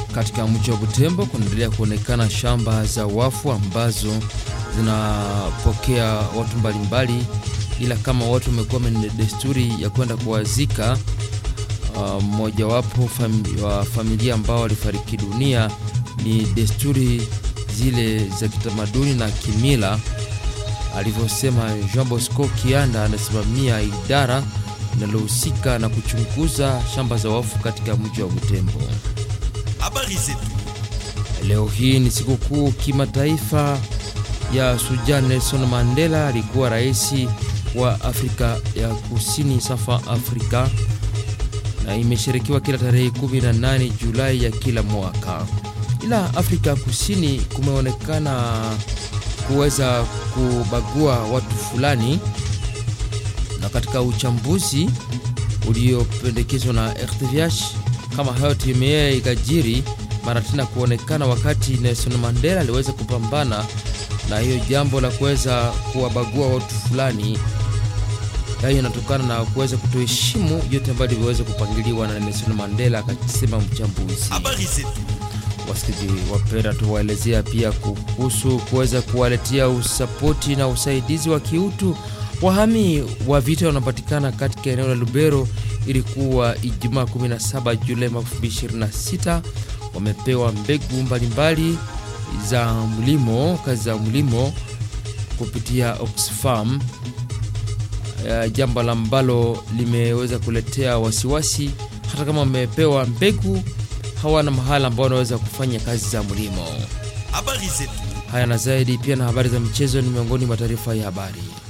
Katika mji wa Butembo kunaendelea kuonekana shamba za wafu ambazo zinapokea watu mbalimbali, ila kama watu wamekuwa na desturi ya kwenda kuwazika mmojawapo uh, fami, wa familia ambao walifariki dunia, ni desturi zile za kitamaduni na kimila, alivyosema Jean Bosco Kianda, anasimamia idara linalohusika na kuchunguza shamba za wafu katika mji wa Butembo. Habari zetu. Leo hii ni sikukuu kimataifa ya Shujaa Nelson Mandela, alikuwa rais wa Afrika ya Kusini, Safa Afrika, na imeshirikiwa kila tarehe 18 Julai ya kila mwaka. Ila Afrika Kusini kumeonekana kuweza kubagua watu fulani, na katika uchambuzi uliopendekezwa na RTVH kama hayo timea ikajiri mara tena kuonekana wakati Nelson Mandela aliweza kupambana na hiyo jambo la kuweza kuwabagua watu fulani. Hayo inatokana na kuweza kutoheshimu yote ambayo iliweza kupangiliwa na Nelson Mandela, akasema mchambuzi. Habari zetu. Wasikilizaji wapenda, tuwaelezea pia kuhusu kuweza kuwaletea usapoti na usaidizi wa kiutu wahami wa vita wanapatikana katika eneo la Lubero. Ilikuwa Ijumaa 17 Julai 2026, wamepewa mbegu mbalimbali za mlimo, kazi za mlimo kupitia Oxfam, uh, jambo ambalo limeweza kuletea wasiwasi. Hata kama wamepewa mbegu, hawana mahala ambao wanaweza kufanya kazi za mlimo. Habari zetu. Haya na zaidi pia na habari za michezo ni miongoni mwa taarifa ya habari.